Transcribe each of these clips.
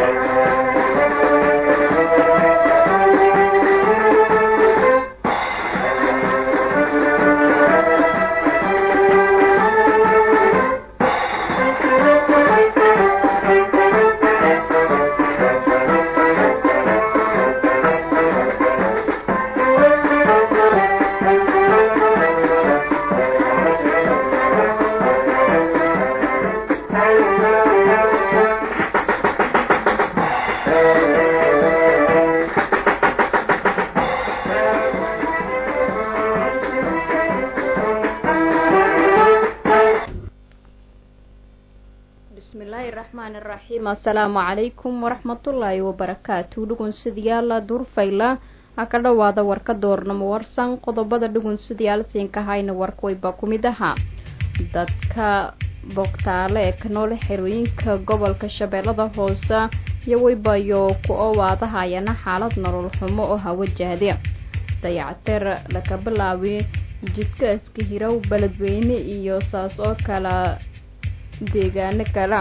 bismillaahi raxmaani raxiim assalaamu calaykum waraxmatullaahi wabarakaatu dhugunsidayaala durfayla ha ka dhowaada warka doornamo warsan qodobada dhugunsidayaal siinka hayna warkwayba ku mid ahaa dadka bogtaale ee ka nool xerooyinka gobolka shabeellada hoose iyo weybayo ku owaadahayana xaalad nolol xumo oo hawajahde dayactir laga bilaabi jidka iska hirow beledweyne iyo saas oo kala deegaano kala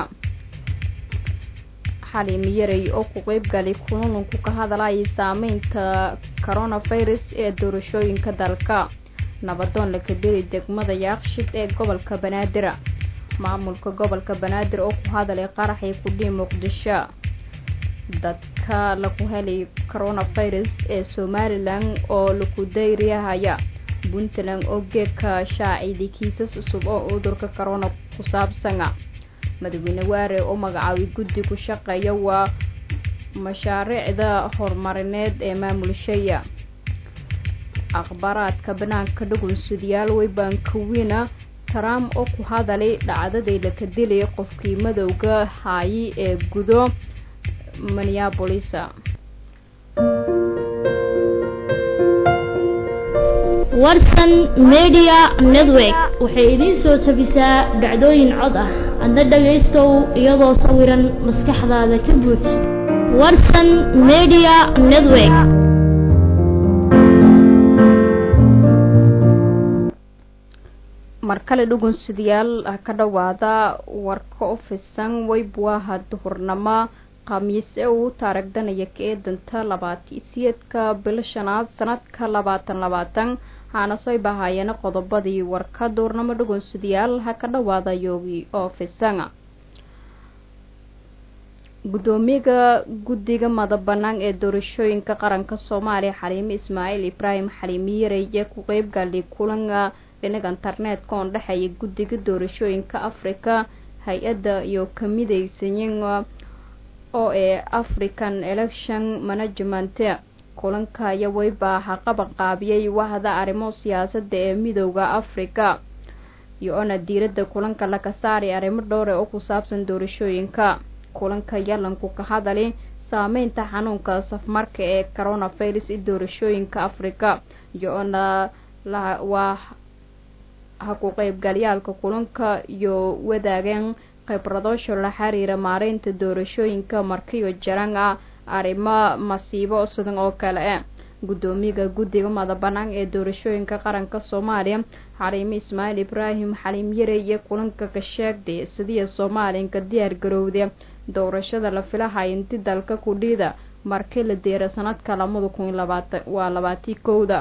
xaliimi yaray oo ku qeybgalay kulununku ka hadlayay saameynta coronavirus ee doorashooyinka dalka nabadoon laga deli degmada yaaqshid ee gobolka banaadir maamulka gobolka banaadir oo ku hadalay qaraxii kudhii muqdisho dadka lagu helay coronavirus ee somalilan oo lagu dayriyahaya puntland oo geedka shaaciday kiisas cusub oo cudurka corona ku saabsana madaxweyne waare oo magacaabay guddi ku shaqeeya waa mashaariicda horumarineed ee maamulshaya akhbaaraadka banaanka dhugunsidayaal weybankawina trump oo ku hadalay dhacdaday laka dilay qofkii madowga haayi ee gudo minneabolis warsan media network waxay idiin soo jabisaa dhacdooyin cod ah adna dhagaystow iyadoo sawiran maskaxdaada ka buuj warsan media network mar kale dhugunsidayaal ha ka dhowaada warka u fisan weybwaha duhurnamo khamiis ee uu taaragdanaya ka eedanta labaati siyeedka bilo shanaad sanadka labaatan labaatan haana soo bahaayeen qodobadii warka duurnamo dhugunsidayaal ha ka dhowaada yoogi oo fisanga guddoomiyaga guddiga madabanaan ee doorashooyinka qaranka soomaaliya xaliime ismaaciil ibraahim xaliimi yarey ee ku qeybgalay kulanka dhinaga internetka oon dhexeeya guddiga doorashooyinka africa hay-adda iyo kamidaysayin oo ee african election management kulanka ayaa weybaa ha qaban qaabiyay wahda arrimo siyaasadda ee midooda africa iyo ona diiradda kulanka laga saaray arrimo dhowre oo ku saabsan doorashooyinka kulanka yalanku ka hadali saameynta xanuunka safmarka ee coronavirus i doorashooyinka africa iyo ona waa ha ku qeybgalyaalka kulanka iyo wadaageen khibradoosha la xiriira maareynta doorashooyinka markiyo jaran ah arrimo masiibo sidan oo kale e guddoomiyaga guddiga madabanaan ee doorashooyinka qaranka soomaaliya xaliime ismaaciil ibraahim xaliim yare iyo kulanka ka sheegday sidiya soomaaliyanka diyaar garowda doorashada la filahaya inti dalka kudhiida markii la deera sanadka lamada kun labaatan waa labaatii kowda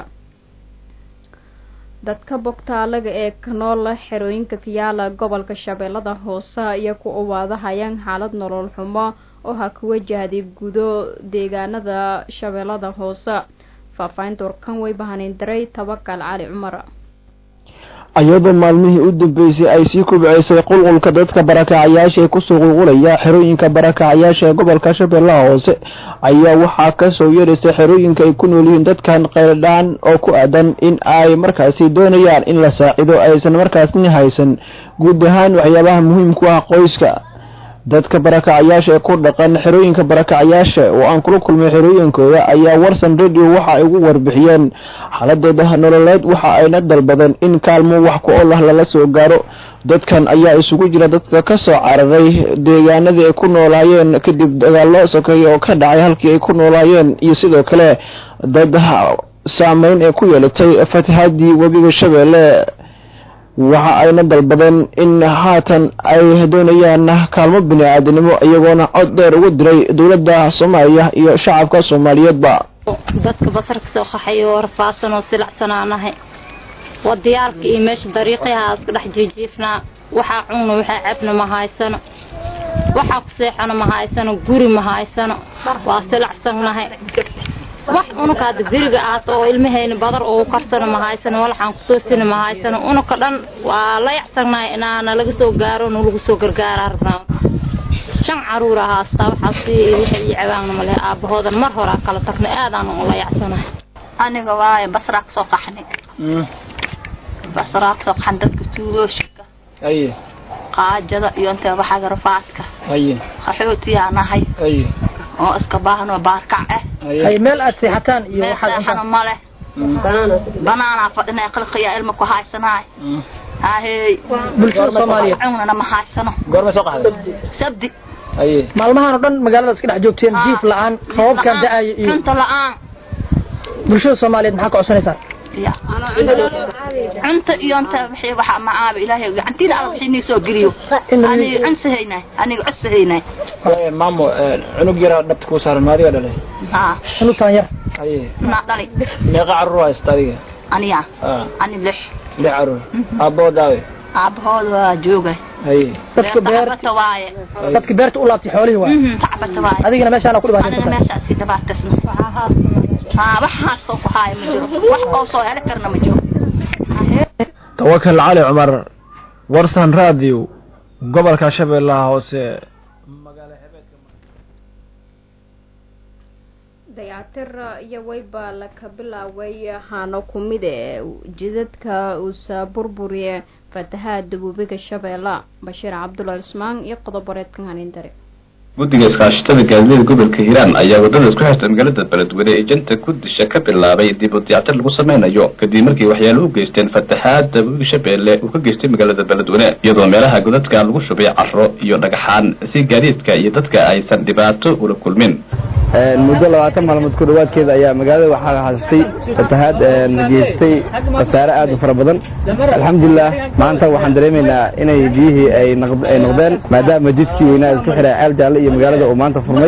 dadka bogtaalaga ee ka nool xerooyinka kayaala gobolka shabeellada hoose iyo ku uwaadahayaan xaalad nolol xumo oo ha ku wajahday gudo deegaanada shabeellada hoose faahfaahinta warkan way bahaneyn daray tabakal cali cumar iyadoo maalmihii u dambeysay ay sii kubceysay qulqulka dadka barakacayaasha ee kusoo qulqulaya xerooyinka barakacayaasha ee gobolka shabeellaha hoose ayaa waxaa kasoo yeeraysay xerooyinka ay ku nool yihiin dadkan qayldhaan oo ku aadan in ay markaasi doonayaan in la saacido aysan markaasni haysan guud ahaan waxyaabaha muhiimku ah qoyska dadka barakacayaasha ee ku dhaqan xerooyinka barakacayaasha oo aan kula kulmay xerooyinkooda ayaa warsan radio waxa ay ugu warbixiyeen xaaladooda nololeed waxa ayna dalbadeen in kaalmo wax ku olah lala soo gaaro dadkan ayaa isugu jira dadka ka soo cararay deegaanadii ay ku noolaayeen kadib dagaallo sokeeye oo ka dhacay halkii ay ku noolaayeen iyo sidoo kale dad saameyn ee ku yeelatay fatahaadii webiga shabeelle waxa ayna dalbadeen in haatan ay doonayaan kaalmo bini-aadinimo iyagoona cod dheer ugu diray dowladda soomaaliya iyo shacabka soomaaliyeedba dadka basar ka soo qaxay oo rafaadsan oo silacsanaanahay waa diyaarka iyo meesha dariiqyaha iska dhex jiijiifnaa waxaa cunna waxaa cabna ma haysano waxaa ku seexana ma haysano guri ma haysano waa silacsannahay wax unuka hadda beriga ahaata oo ilmahayna badar oo karsana ma haysano walaxaan ku toosina ma haysano unuka dhan waa la yacsannahay inaana laga soo gaaro nu lagu soo gargaaraa rabnaa shan caruur ah haastaa waxaa si waxay ii cabaanna male aabahoodan mar horaa kala tagnay aadaan ula yacsanahay aniga waaye basraa kasoo qaxnay basraa kasoo qaxan dadka tuulooshika aye qaajada iyo intee waxaga rafaadka aye qaxootiyaa nahay aye oo iska baahanoo baarkac ah ay meel aad seexataan iyo meel waxaad seexana ma leh banaanaa fadhinay qilqiyaa ilma ku haysanaay hahey bulshada soomaaliyeed cunana ma haysano goormay soo qaxday sabdi aye maalmahan oo dhan magaalada iska dhex joogteen jiif la-aan roobabkan da-aya iyo cunto la-aan bulshada soomaaliyeed maxaa ka codsanaysaan ya cunto iyo inta wixii waxa macaaba ilaahay gacantiina alla wixii nii soo geliyo aniga cunsahaynay aniga codsahaynay maamo cunug yaraa dhabta kuu saaran maadiga dhalay haa xunutaan yar aye naa dhali meeqa carruur haysta adiga aniya ah ani lix lix carruur aabboo daawe aabbahood waa joogay aye dadka beer tacbata waaye dadka beerta u laabtay xoolihii waay Mhm, tacbata waaye adigana meeshaana ku anina dhibaataysan meeshaas si dhibaataysna haa waxaas soo ku haaya ma jiro wax oo soo heli karna ma jiro tawakal cali cumar warsan radio gobolka shabeellaha hoose dayactir iyo weyba laka bilaaway haano ku mid ee jidadka uusa burburiye fatahaada webiga shabeella bashiir cabdulla ismaan iyo qodoboreedkan hanindare guddiga iskaashatada gaadiidada gobolka hiiraan ayaa wadada isku xirta magaalada beledweyne ee janta kudisha ka bilaabay dib u diyactir lagu sameynayo kadib markii waxyaalo u geysteen fataxaada webiga shabeelle uu ka geystay magaalada beledweyne iyadoo meelaha godadka lagu shubay caro iyo dhagaxaan si gaadiidka iyo dadka aysan dhibaato ula kulmin muddo labaatan maalmood ku dhawaadkeeda ayaa magaalada waxaa haystay fatahaad geystay khasaare aad u fara badan alxamdulilah maanta waxaan dareemaynaa inay biyihii ay naq- ay noqdeen maadaama jidkii weynaa isku xiray ceel jaalle iyo magaalada uu maanta furmay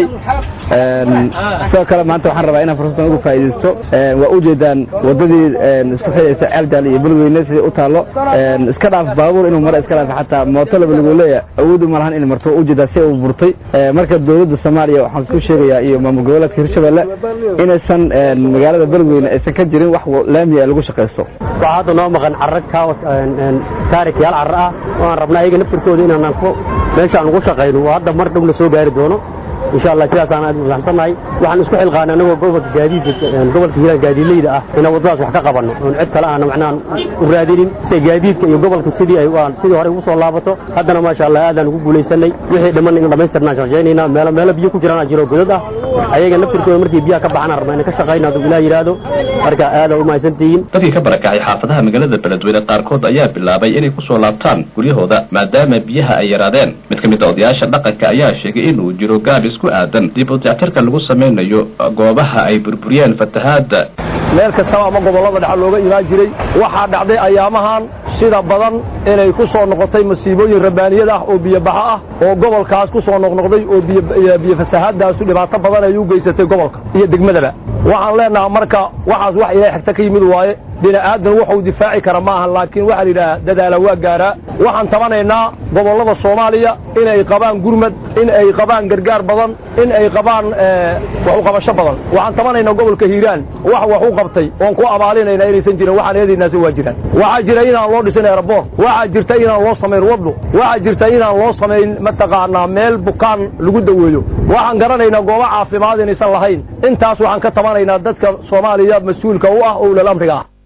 sidoo kale maanta waxaan rabaa inaan fursadan uga faa'iidaysto waa ujeedaan wadadii isku xiraysa ceel jaalle iyo beledweyne sidai u taallo iska dhaaf baabuur inuu maro iska dhaaf xataa mooto laba lagu leeya awood uma lahan inay marto waa ujeedaa si uu burtay marka dowladda soomaaliya waxaan isku sheegayaa iyo maamul goboleedka hirshabelle inaysan magaalada beledweyne aysan ka jirin wax laamiya ee lagu shaqaysto waxaa hadda noo maqan carro kaawas taarikyaal carro ah oo aan rabnaa iyaga naftirkooda inaan ku meeshaan ugu shaqayno oo hadda mar dhow la soo gaari doono insha allah sidaasaan aad ufahamsannahay waxaan isku xilqaanay anagoo gobolka gaadiidka gobolka hiiraan gaadiidleyda ah inaan waddadaas wax ka qabanno oon cid kale aana macnaha u raadinin si gaadiidka iyo gobolka sidii ay aan sidii hore ugu soo laabato haddana maasha allah aadaan ugu guulaysanay wixii dhiman in dhamaystirnaan shaqaynaynaa meelo meelo biyo ku jiraan jiro godad ah ayaga naftirkooda markii biyaha ka baxaan rabnaa inaan ka shaqayno hadduu ilaah yidhaahdo marka aadaa u mahadsantihiin dadkii ka barakacay xaafadaha magaalada beledweyne qaarkood ayaa bilaabay inay kusoo laabtaan guryahooda maadaama biyaha ay yaraadeen mid ka mid a odayaasha dhaqanka ayaa sheegay inuu jiro gaab isku aadan dib u diyactirka lagu sameynayo goobaha ay burburiyeen fatahaada meel kastaba ama gobollada dhexe looga imaan jiray waxaa dhacday ayaamahan sida badan inay ku soo noqotay masiibooyin rabbaaniyad ah oo biyobaxa ah oo gobolkaas ku soo noqnoqday oo biyo fasahaadaasu dhibaato badan ay u geysatay gobolka iyo degmadaba waxaan leenahaa marka waxaas wax ilaahay xigta ka yimid waaye bini aadan wuxuu difaaci kara ma ahan laakiin waxaa la yidhaha dadaala waa gaaraa waxaan tabanaynaa gobollada soomaaliya inay qabaan gurmad in ay qabaan gargaar badan in ay qabaan wax u qabasho badan waxaan tabanaynaa gobolka hiiraan wax wax u qabtay oon ku abaalinayna inaysan jirin waxaan eedaynaasi waa jiraan waxaa jira inaan loo dhisin aeroboor waxaa jirta inaan loo samayn waddo waxaa jirta inaan loo samayn mataqaanaa meel bukaan lagu daweeyo waxaan garanaynaa goobo caafimaad inaysan lahayn intaas waxaan ka tabanaynaa dadka soomaaliya mas-uulka u ah owlal amriga ah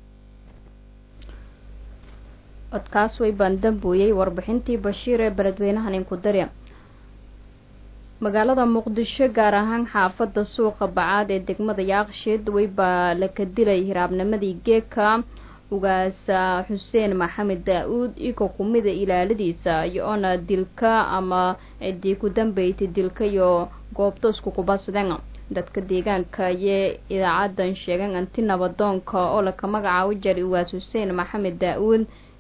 codkaas way baan dambuuyey warbixintii bashiir ee beledweynahan inku darya magaalada muqdisho gaar ahaan xaafada suuqa bacaad ee degmada yaaqsheed weybaa laka dilay hiraabnimadii geeka ugaasa xuseen maxamed daa-uud iko kumida ilaaladiisa iyo-ona dilka ama ciddii ku dambeysay dilka iyo goobta isku kubadsadeen dadka deegaanka ayee idaacadan sheegeen anti nabadoonka oo laka magacaabo jaray ugaas xuseen maxamed daa-uud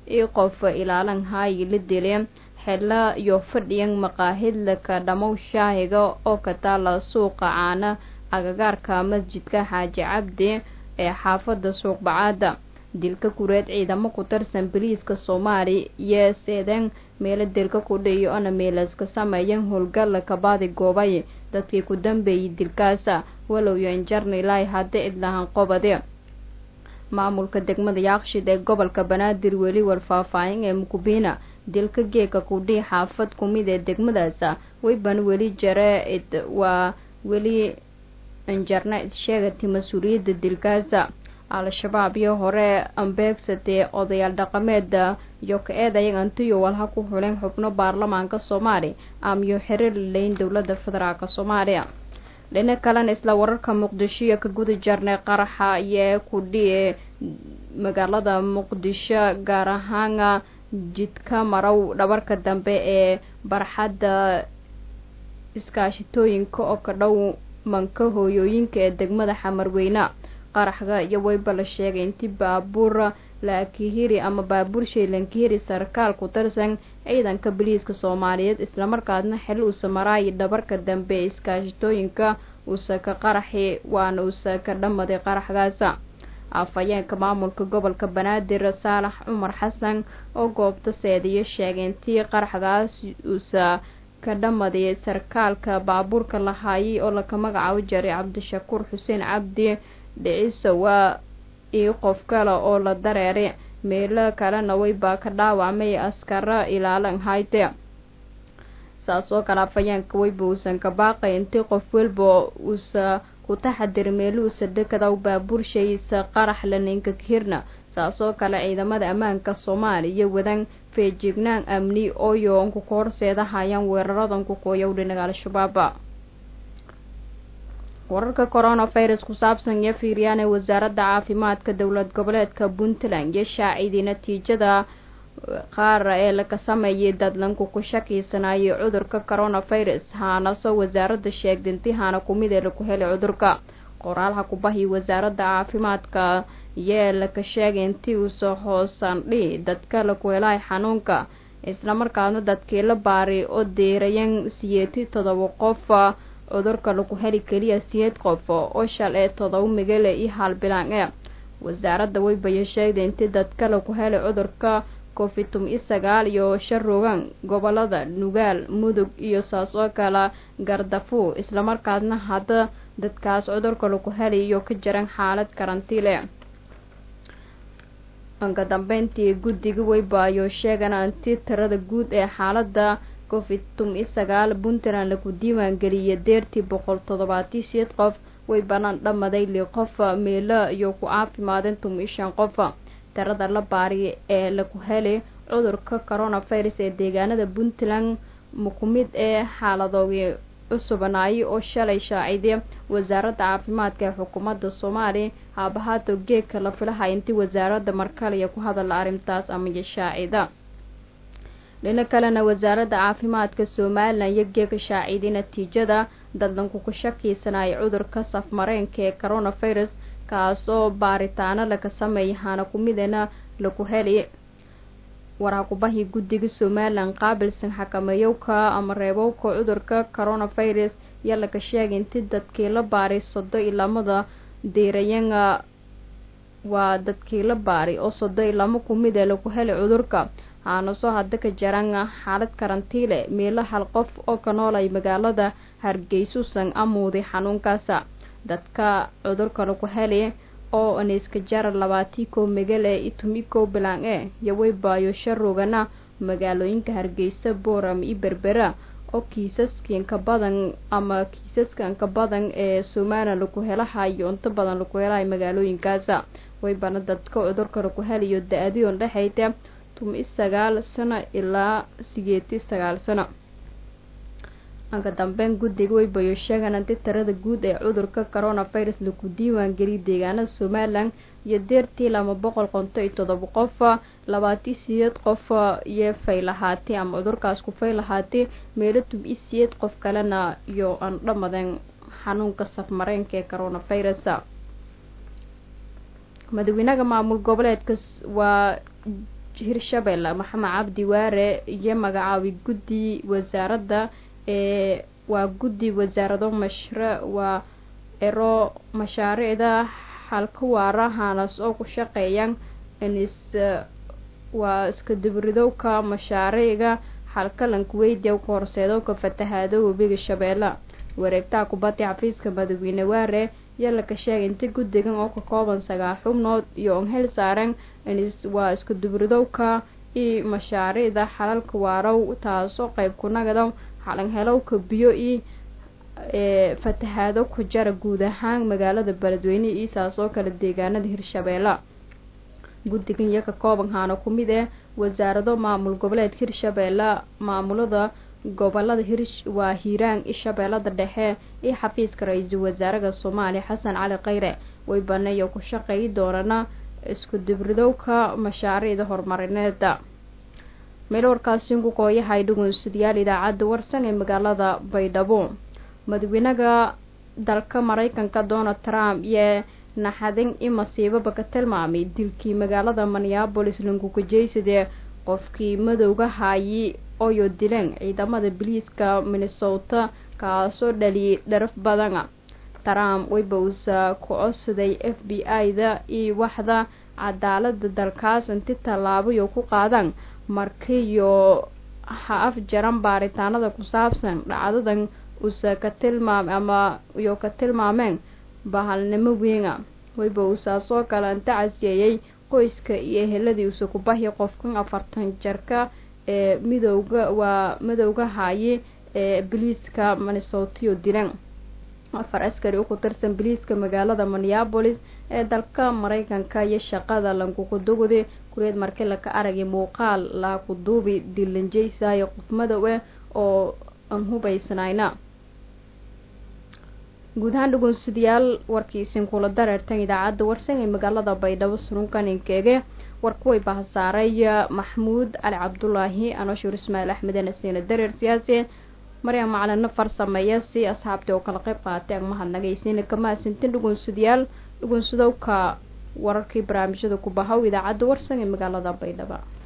io qof ilaalan haayi la dileen xilla iyo fadhiyan maqaahidlaka dhammow shaahiga oo ka taala suuqa caana agagaarka masjidka xaaji cabdi ee xaafadda suuqbacaada dilka kureed ciidamo ku tirsan boliiska soomaali iyo seedeen meelo dilka ku dhiyo ona meelaska sameeyan howlgalla kabaadi goobay dadkii ku dambeeyay dilkaasa walow iyo injarnilai hadda cidlahan qobade maamulka degmada yaaqshid ee gobolka banaadir weli warfaahfaahin ee mukubiina dilka geeka kudhii xaafad kumid ee degmadaasa weyban weli jare waa weli injarna issheegati mas-uuliyadda dilkaasa al-shabaab iyo hore ambeegsatee odayaal dhaqameeda iyo ka-eed ayagantiyo walha ku xuleen xubno baarlamaanka soomaali amiyo xiriir laleyn dowladda federaalk soomaaliya dhina kalena isla wararka muqdisho iyo ka guda jarnay qaraxa iyo kudhiye magaalada muqdisho gaar ahaan jidka marow dhabarka dambe ee barxadda iskaashitooyinka oo ka dhow manka hooyooyinka ee degmada xamarweyne qaraxga iyo weyba la sheegay intii baabuur laakihiri ama baabuur shaylankihiri sarkaal ku tirsan ciidanka boliiska soomaaliyeed islamarkaasna xil uusa maraayi dhabarka dambe ee iskaashitooyinka uusa ka qaraxi waana uusa ka dhamaday qaraxgaasa afhayeenka maamulka gobolka banaadir saalax cumar xasan oo goobta seediyo sheegay intii qaraxgaas uusa ka dhamaday sarkaalka baabuurka lahaayay oo laka magacaabo jaray cabdishakuur xuseen cabdi dhiciso waa io qof kale oo la dareeray meelo kalena weybaa ka dhaawacmay askara ilaalan hayte saas oo kale afhayeenka weyba uusan ka baaqay intii qof walba uusa ku taxadiri meeluusa dekadaw baabuurshaysa qarax laninka kahirna saas oo kale ciidamada ammaanka soomaaliya wadan feejignaan amni ooyoonku ka horseedahayaan weeraradan ku kooyow dhinaga al-shabaaba wararka coronavirus ku saabsan iyo fiiriyaan ee wasaaradda caafimaadka dowlad goboleedka puntland iyo shaacidii natiijada qaar ee laga sameeyay dadlanku ku shakiysanaayay cudurka coronavirus haanasoo wasaaradda sheegda intihaana kumid ee laku helay cudurka qoraalha kubahi wasaaradda caafimaadka yee laka sheegay intii uusa hoosandhi dadka laku helahay xanuunka islamarkaasna dadkii la baaray oo deerayan siyeeti todoba qof cudurka lagu heli keliya siyeed qof oo shal ee todoba migale iyo halbilaan ee wasaaradda weybaya sheegday intii dadka lagu helay cudurka covitum iyo sagaal iyo sharogan gobolada nugaal mudug iyo saas oo kale gardafu islamarkaasna hadda dadkaas cudurka lagu helay iyo ka jiran xaalad karantiile anka dambeyntii guddiga weybaayo sheegan intii tirada guud ee xaalada covitum iyo sagaal puntland lagu diiwaangeliyay deertii boqol toddobaatiyo siyeed qof way banaan dhamaday li qof meelo iyo ku caafimaadeen tum iyo shan qof tirada la baari ee lagu helay cudurka coronavirus ee deegaanada puntland mukumid ee xaaladoogii cusubanaayay oo shalay shaaciday wasaaradda caafimaadka ee xukuumadda soomaaliya haabahaato geegka la filahay intii wasaaradda markaliya ku hadala arrintaas amaiyo shaacida dhino kalena wasaaradda caafimaadka somalilan iyo geega shaaciday natiijada dadlanku ku shakiysanaya cudurka safmareenka ee coronavirus kaasoo baaritaano laga sameeyay hana kumidana lagu helay waraaqubahii guddiga somalilan qaabilsan xakameeyowka ama reebowka cudurka coronavirus iyo laga sheegay intii dadkii la baaray sodo iyo lamada diirayana waa dadkii la baaray oo sodo iyo lama kumid ee lagu helay cudurka haanasoo hadda ka jaran xaalad karantiile meelo hal qof oo ka noolay magaalada hargeysusan amuuday xanuunkaasa dadka cudurka lagu helay oo aniska jara labaatii kow megale itumi kow bilaan e iyo weybaayo sharogana magaalooyinka hargeysa booram iyo berbera oo kiisaskanka badan ama kiisaskanka badan ee somalilan lagu helahayo inta badan lagu helahay magaalooyinkaasa weybana dadka cudurka lagu helayo da-adiyon dhexayta tumi sagaal sano ilaa sigeeti sagaal sano anka dambeyn guddiga weybayo sheegan inti tirada guud ee cudurka coronavirus lagu diiwaan geliyay deegaanada somalilan iyo deertii lama boqol qonto iyo todoba qof labaati siyeed qof iyo faylahaati ama cudurkaas ku faylahaati meelo tumi siyeed qof kalena iyo aan dhamaden xanuunka safmareenka ee coronavirus madaxweynaha maamul goboleedka waa hirshabelle maxamed cabdi waare iyo magacaabay guddi wasaaradda ee waa guddi wasaarado mashre waa ero mashaariicda halka waara haanas oo ku shaqeeyaan inis waa iska dibridowka mashaariicga halkalanka weydiya ka horseedowka fatahaado webiga shabeelle wareegtaha kubadda xafiiska madaxweyne waare yaa laka sheegay inta guddigan oo ka kooban sagaal xubnood iyo on hel saaran inis waa iska dibridowka iyo mashaariicda xalalka waarow taasoo qeyb ku nagado xalan helowka biyo iyo ee fatahaado ku jara guud ahaan magaalada beledweyne iyo saas oo kale deegaanada hirshabeelle guddigan iyo ka kooban haana ku mid ah wasaarado maamul goboleedka hirshabeelle maamulada gobolada hir waa hiiraan ishabeellada dhexe iyo xafiiska ra-iisul wasaaraha soomaaliya xasan cali khayre way baneeyo ku shaqeeyi doonana isku dibridowka mashaariicda horumarineeda meel warkaasi ku kooyahay dhugunsidayaal idaacadda warsan ee magaalada baydhabo madaxweynaha dalka mareykanka donald trump iyo naxadin in masiibaba ka tilmaamay dilkii magaalada minneabolis lankukajeysadee qofkii madowga haayi oyo dileen ciidamada biliiska minnesota kaasoo dhaliyay dharaf badana trump wayba uusa ku codsaday f b i-da iyo waxda cadaalada dalkaas inti tallaabayo ku qaadaan markiiyo ha afjaran baaritaanada ku saabsan dhacdadan usa ka tilmaam ama iyo ka tilmaameen bahalnimo weena wayba uusaasoo kale inta casiyeeyey qoyska iyo eheladii usa ku bahya qofkan afartan jarka ee midowga waa madowga haaye ee biliiska minnesotiyo dilan afar askari u ku tirsan biliiska magaalada minneabolis ee dalka mareykanka iyo shaqada lankukudugudi kureed markii laka aragay muuqaal laakuduubi dilanjeysayo qof madow ah oo aan hubaysnayna guud ahaan dhugunsidayaal warkiisin kula dareertan idaacadda warsan ee magaalada baydhabo surunkaninkeege warkuway bahasaaray maxmuud cali cabdulaahi anoshuur ismaail axmeden asiina dareer siyaasi maryam macalino farsameeya si asxaabtii oo kala qayb qaatay ang mahadnagaysiina kama asintin dhugunsidayaal dhugunsidowka wararkii barnaamijyada ku bahow idaacadda warsan ee magaalada baydhabo